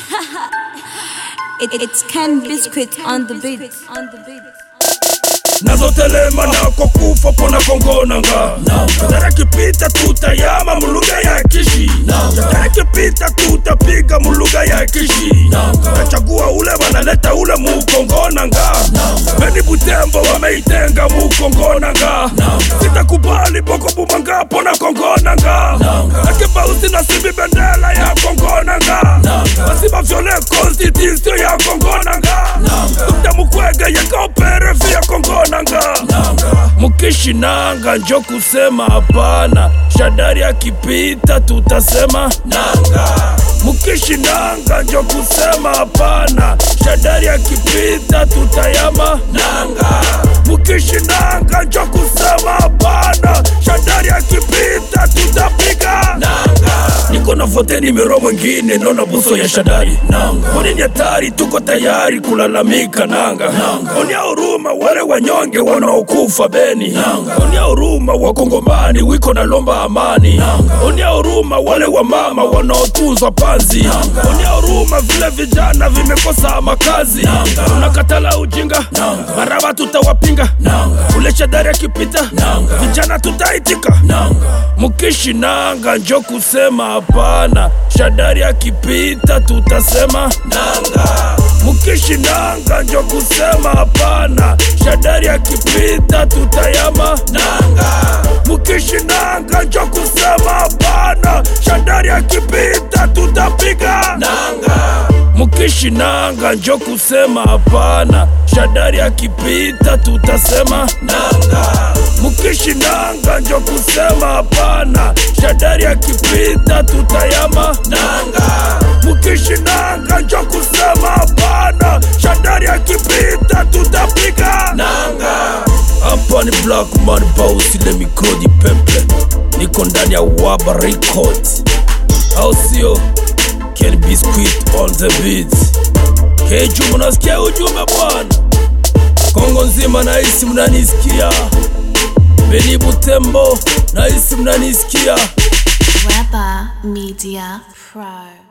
It, it's Ken Biscuit on the beat. On the beat. nazotelema nako kufa pona kongonanga tarakipita tutayama mulugha ya kishi tarakipita tutapiga mulugha ya kishi tachagua ule wanaleta ule mukongonanga beni butembo wameitenga mukongonanga sitakubali boko bumanga pona kongonanga akibausi na sibi bendela ya kongonanga basiba vyole constitution ya kongonanga tutamukwege yekaopere vya kongonanga mukishinanga njo kusema hapana shadari akipita tutasema nanga mukishinanga njo kusema hapana shadari akipita tutayama nanga mukishinanga njo kusema hapana shadari akipita tutapiga nanga niko na vote nimero mwingine naona buso ya shadari nanga oni ni hatari tuko tayari kulalamika nanga onia huruma wale wanyonge wanaokufa beni onia huruma wakongomani wiko na lomba amani onia huruma wale wamama wanaotuzwa panzi onia huruma vile vijana vimekosa makazi unakatala ujinga maraba tutawapinga ule shadari akipita vijana tutaitika mukishinanga njo kusema hapana shadari akipita tutasema nanga mukishinanga njo kusema hapana shadari akipita tutayama nanga mukishinanga njo kusema hapana shadari akipita tutapiga nanga mukishinanga njo kusema hapana shadari akipita tutasema nanga mukishinanga njo kusema hapana shadari akipita tutayama nanga mukishinanga njo kusema hapana shadari akipita tutapiga nanga hapa ni black man boss ile mikodi pepe niko ndani ya waba records au sio Ken Biscuit on the beat. Keju, mnasikia ujumbe bwana? Kongo nzima nahisi mnanisikia, Beni Butembo nahisi mnanisikia. Weber Media Pro.